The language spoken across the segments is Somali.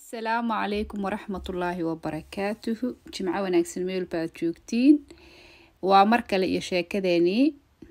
asalaamu calaykum waraxmatullaahi wabarakaatuhu jimco wanaagsan meel baad joogtiin waa mar kale iyo sheekadeenii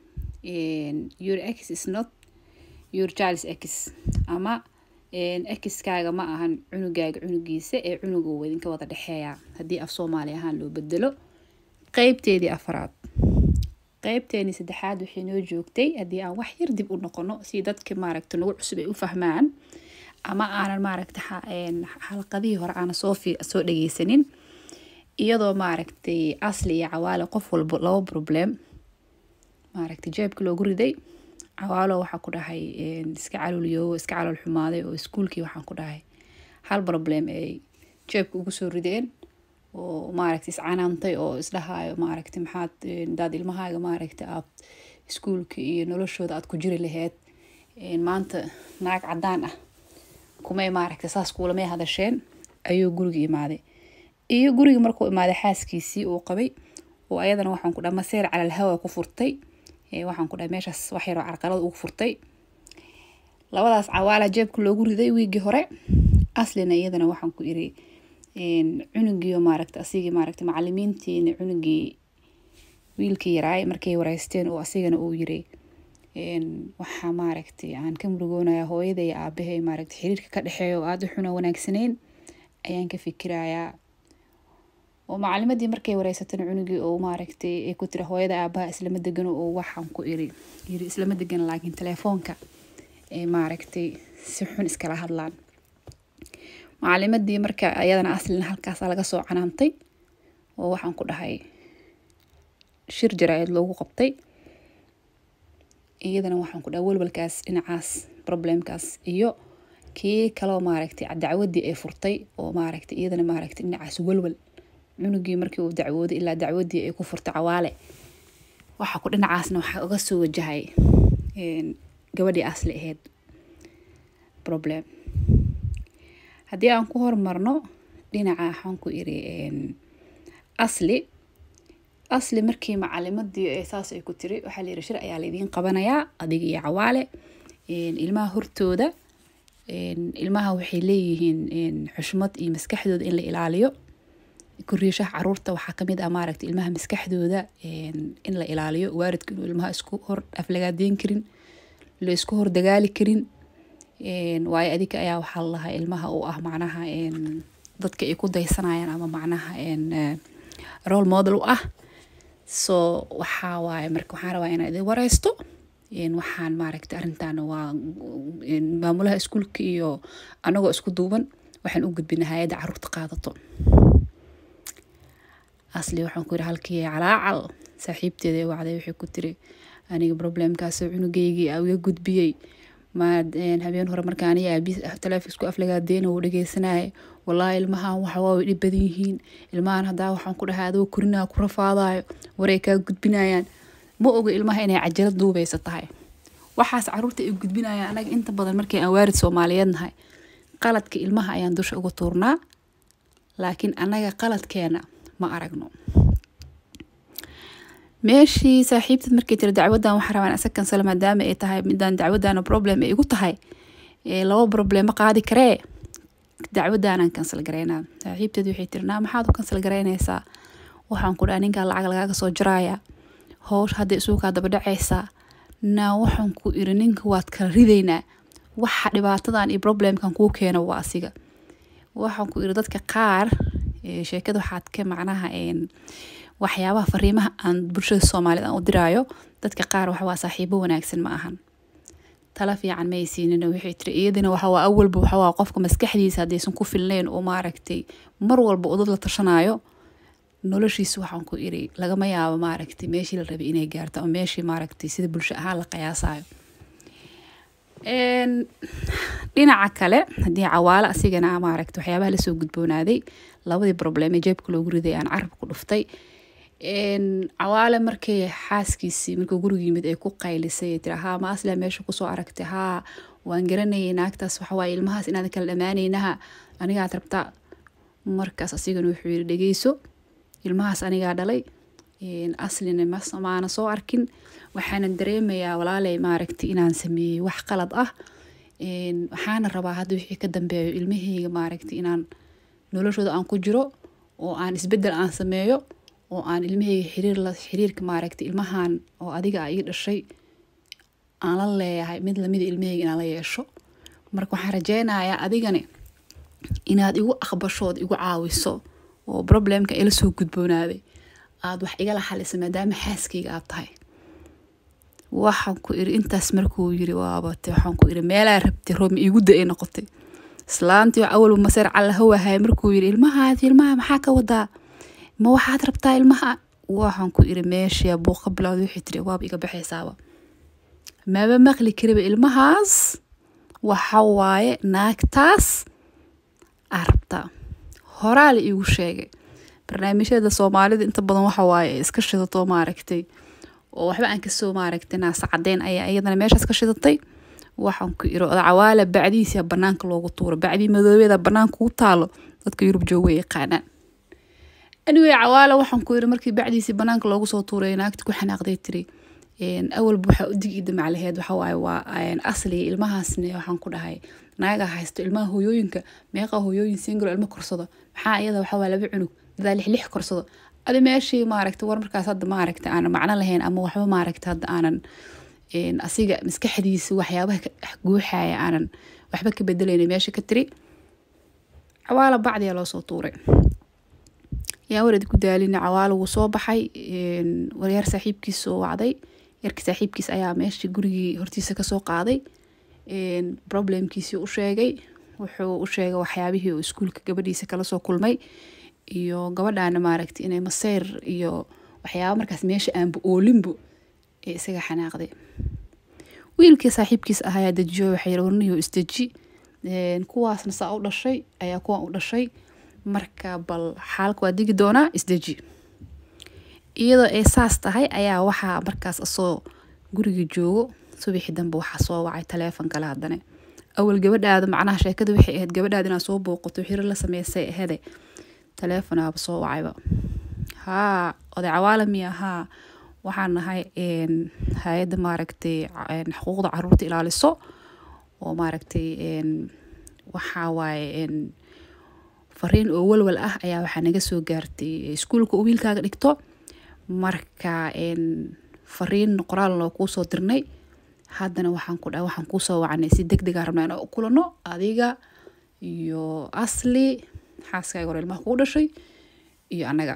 your x is not your charles x ama xkaaga ma ahan cunugaaga cunugiisa ee cunugu idinka wada dhexeeya haddii af soomaali ahaan loo bedelo qeybteedii afraad qeybteenii saddexaad waxay noo joogtay haddii aan wax yar dib u noqono si dadka maaragta nagu cusub ay u fahmaan ama aanan maaragta xalqadihii hore aanan soo soo dhageysanin iyadoo maaragtay asli iyo cawaale qof walba laba problem maaragtay jeebka loogu riday cawaalo waxaa ku dhahay iska calooliyoobo iska calool xumaaday oo iskuulkii waxaan ku dhahay hal problem ay jeebka ugu soo rideen oo maaragta iscanaantay oo isdhahaayo maaragta maxaad daad ilmahaaga maaragta aad iskuulka iyo noloshooda aad ku jiri laheyd maanta naag cadaan ah kumay maaragta saas kuulamay hadasheen ayuu guriga imaaday iyo guriga markuu imaaday xaaskiisii uu qabay oo ayadana waxaan ku dhaha maseer calal hawa ku furtay waxaan ku dhahay meeshaas wax yaroo carqalada ugu furtay labadaas cawaala jeebka loogu riday wiigii hore aslina iyadana waxaan ku iri cunugiio maaragta asigii maaragta macalimiintiina cunugii wiilkii yaraay markay wareysteen oo asigana uu yiri waxaa maaragtay aan ka murugoonaya hooyada iyo aabahay maaragta xiriirka ka dhexeeya oo aada u xuna wanaagsaneyn ayaan ka fikirayaa oo macalimadii markay wareysatana cunugii oo maaragtay ay ku tiri hooyada aabaha islama degano oo waxaan ku iri yiri islama degano laakiin telefoonka ee maaragtay si xun iskala hadlaan macalimadii marka ayadana aslina halkaasa laga soo canaantay oo waxaan ku dhahay shir jaraa-id loogu qabtay iyadana waxaan ku dhaha walwalkaas dhinacaas problemkaas iyo kii kaloo maaragtay dacwadii ay furtay oo maaragtay iyadana maaragtay dhinacaas walwal cunugii markii uu dacwooday ilaa dacwadii ay ku furtay cawaale waxa ku dhinacaasna waxaa uga soo wajahay gabadhii asli ahayd problem haddii aan ku hormarno dhinaca waxaan ku iri asli asli markii macalimadii saas ay ku tiri waxaa la yiri shir ayaa laydiin qabanayaa adiga iyo cawaale ilmaha hortooda ilmaha waxay leeyihiin xushmad iyo maskaxdooda in la ilaaliyo koriishaha caruurta waxaa kamid ah maaragta ilmaha maskaxdooda in la ilaaliyo waaridka inuu ilmaha isku hor aflagaadeyn karin la isku hor dagaali karin waayo adika ayaa waxaa lalahaa ilmaha u ah macnaha dadka ay ku daysanayaan ama macnaha role model u ah so waxaa waaye marka waxaan rabaa inaa idin wareysto waxaan maaragta arrintan waa maamulaha iskuulka iyo anagoo isku duuban waxaan u gudbina hay-adda caruurta qaadato asli waxaan ku yiri halkii calaacal saaxiibteeda ee wacday waxay ku tiri aniga problemkaasoo cunugeygii a iga gudbiyey ma habeen hore marka aniga aabi taleefon isku aflagaadeena uu dhageysanaya wallaahi ilmahan waxa waa way dhib badan yihiin ilmahan haddaa waxaan ku dhahay adoo korinaa ku rafaadayo waray kaa gudbinayaan ma oga ilmaha inay cajalad duubeysa tahay waxaas caruurta ay gudbinayaan anaga inta badan markii aan waarid soomaaliyeed nahay qaladka ilmaha ayaan dusha uga tuurnaa laakiin anaga qaladkeena ma aragno meeshii saaxiibteed markay tiri dacwadan waxaa rabaan isa kansala maadaama ay tahay midaan dacwadana problem ay igu tahay laba problema qaadi karee dacwadaanan kansal gareynaa saaxiibteed waxay tiri naa maxaad u kansal gareynaysaa waxaan ku dhaha ninkaa lacag lagaaga soo jaraaya hoosh hadda isuukaa daba dhacaysaa naa waxaan ku iri ninka waad kala ridaynaa waxa dhibaatadan iyo problemkan kuu keena waa asiga waxaan ku iri dadka qaar sheekada waxaad ka macnaha waxyaabaha fariimaha aan bulshada soomaaliyed aan u diraayo dadka qaar waxawaa saaxiibo wanaagsan ma ahan tala fiican may siinin waxay tiri iyadina waxawaa awalba waxawaa qofka maskaxdiisa haddaysan ku filnayn oo maaragtay mar walba udad la tashanayo noloshiisa waxaan ku iri lagama yaabo maaragtay meeshii la rabay inay gaarto ama meeshii maaragtay sida bulsho ahaan la qiyaasayo dhinaca kale haddii cawaale asigana maaragta waxyaabaha lasoo gudboonaaday labadii problem ee jeebka loogu riday aan carabka ku dhuftay cawaale markay xaaskiisii markuu guriga yimid ay ku qaylisay tiri haa ma asla meesha kusoo aragtay haa waan garanayay naagtaas waxawaaye ilmahaas inaad kala dhammaanaynaha anigaad rabtaa markaas asigana wuxuu yiri dhegeyso ilmahaas anigaa dhalay aslina maana soo arkin waxaana dareemayaa walaaley maaragtay inaan sameeyey wax qalad ah waxaana rabaa hadda wixii ka dambeeyo ilmaheyga maaragtay inaan noloshooda aan ku jiro oo aan isbedel aan sameeyo oo aan ilmaheyga xiriir la xiriirka maaragtay ilmahan oo adiga a ii dhashay aan la leeyahay mid lamida ilmaheyga inaan la yeesho marka waxaan rajeynayaa adigani inaad igu aqbashood igu caawiso oo problemka ila soo gudboonaaday aada wax igala xalisa maadaama xaaskeyga aad tahay waxaan ku iri intaas markuu yiri waabate waxaan ku iri meelaa rabtay roomi iigu da-ay noqotay islaantii awalba maseer callahawahay markuu yiri ilmahaadi ilmaha maxaa ka wadaa ma waxaad rabtaa ilmaha waxaan ku iri meeshii buuq ka bilowda wixii tiri waaba iga baxaysaaba maba maqli kariba ilmahaas waxa waaye naagtaas aa rabtaa horaa la iigu sheegay barnaamijyada soomaalida inta badan waxa waaye iska shidato maaragtay oo waxba aan kasoo maaragtay naasa cadeyn ayaa iyadana meeshaas ka shidatay waxaan ku iri odacawaala bacdiisa banaanka loogu tuuro bacdii madoobeeda banaanka ugu taalo dadka yurub jooga way yaqaanaan anyway cawaala waxaan ku iri markii bacdiisii banaanka loogu soo tuuray naagti ku xanaaqday tiri awalba waxaa udigi damaclaheed waxawaaye waa asli ilmahaasne waxaan ku dhahay naaga haysto ilmaha hooyooyinka meeqa hooyooyin singalo ilmo korsado maxaa iyada waxawaa laba cunug dadaa lix lix korsado adi meeshii maaragta war markaas hadda maaragta aanan macno lahayn ama waxba maaragta hadda aanan asiga maskaxdiisa waxyaabaha guuxaya aanan waxba ka bedelayna meesha ka tiri cawaala bacdiyaa loo soo tuuray yaa warad ku daalina cawaalo wuu soo baxay waryaar saaxiibkiis soo wacday yarkii saaxiibkiis ayaa meeshii gurigii hortiisa kasoo qaaday problemkiisii u sheegay wuxuu u sheegay waxyaabihii uu iskuulka gabadhiisa kala soo kulmay iyo gabadhaana maaragtay inay maseyr iyo waxyaaba markaas meesha aanba oolinbo ee isaga xanaaqday wiilkii saaxiibkiis ahayaa dejiyo waxay warniyo isdeji kuwaasna saa u dhashay ayaa kuwan u dhashay marka bal xaalka waa digi doonaa isdeji iyadoo ay saas tahay ayaa waxaa markaas asoo guriga joogo subaxii dambe waxaa soo wacay taleefon kale haddane awal gabadhaada macnaha sheekada waxay ahayd gabadhaada inaad soo booqato xiro la sameysay ahede taleefonaaba soo wacayba haa oday cawaala miya haa waxaan nahay hay-adda maaragtay xuquuqda caruurta ilaaliso oo maaragtay waxaa waaye fariin oo walwal ah ayaa waxaa naga soo gaartay iskuulka uu wiilkaaga dhigto marka fariin qoraal loo kuu soo dirnay haddana waxaan ku dha waxaan kuusoo wacnay si deg degaa rabnaa inaan u kulano adiga iyo asli xaaskaaga hore ilmaha kuu dhashay iyo annaga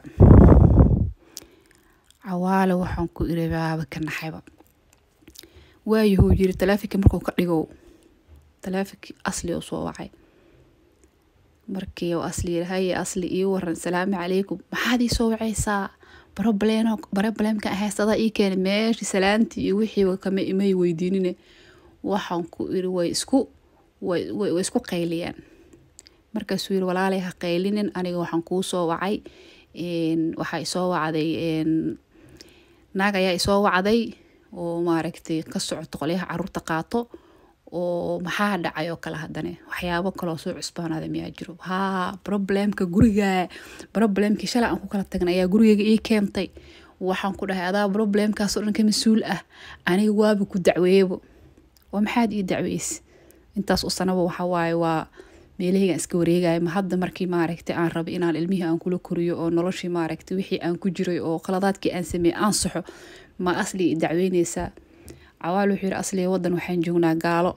cawaale waxaan ku iri baaba ka naxayba waayahuu yiri talaafinka markuu ka dhigow talaafinkii asli oo soo wacay markii uu asli yiri haye asli ii waran salaamu calaykum maxaad ii soo wacaysaa barobleeno barobleemka ahaysadaa ii keenay meeshii salaantii iyo wixii kama imay weydiinine waxaan ku iri way isku way way isku qayliyaan markaasuu yiri walaalay ha qaylinin aniga waxaan kuu soo wacay waxaa isoo wacday naag ayaa isoo wacday oo maaragtay ka socoto qolyaha caruurta qaato oo maxaa dhacay oo kale haddane waxyaabo kaloo soo cusbaanaada miyaa jiro haa problemka guriga problemkii shalay aan ku kala tagnay ayaa gurigeyga ii keentay waxaan ku dhahay adaa problemkaasoo dhan ka mas-uul ah aniga waaba ku dacweeyebo waa maxaad ii dacweyse intaas u sanaba waxa waaye waa meelaheygaan iska wareegaya ma hadda markii maaragtay aan rabay inaan ilmihii aan kula koriyo oo noloshii maaragtay wixii aan ku jiray oo qaladaadkii aan sameeyey aan saxo ma asli dacweyneysaa cawaal wuxuu yiri asliga wadan waxaan joognaa gaalo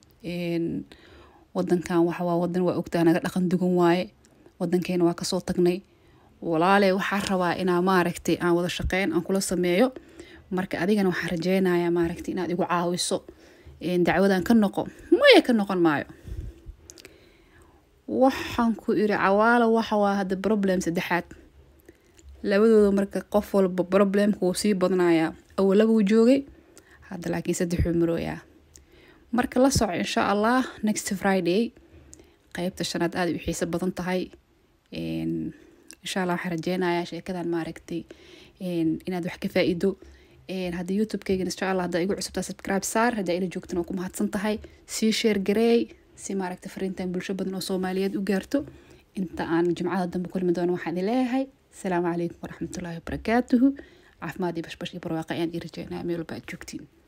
wadankan waxawaa wadan waa ogtaa naga dhaqan dugan waaye wadankeena waa kasoo tagnay walaale waxaa rabaa inaa maaragtay aan wada shaqeyn aan kula sameeyo marka adigana waxaan rajeynayaa maaragtay inaad igu caawiso dacwadan ka noqo maya ka noqon maayo waxaan ku iri cawaalo waxawaa hadda problem saddexaad labadooda marka qof walba problemka wuu sii badnayaa awalaba wuu joogay hadda laakiin saddexuu marooyaa marka la soco insha allah next friday qeybta shanaad aada u xiiso badan tahay insha allah waxaan rajeynayaa sheekadan maaragtay inaad wax ka faa-ido hadda youtube-keygan insha allah haddaa igu cusubtaa subscribe saar haddaa ila joogtana waa ku mahadsan tahay sii sheer gareey si maaragta fariintan bulsho badan oo soomaaliyeed u gaarto inta aan jimcada dambe kulmi doono waxaan idin leeyahay asalaamu calaykum waraxmatullaahi wabarakaatuhu caafimaad iyo bashbash iyo barwaaqa ayaan ii rajeynaya meel walba aad joogtiin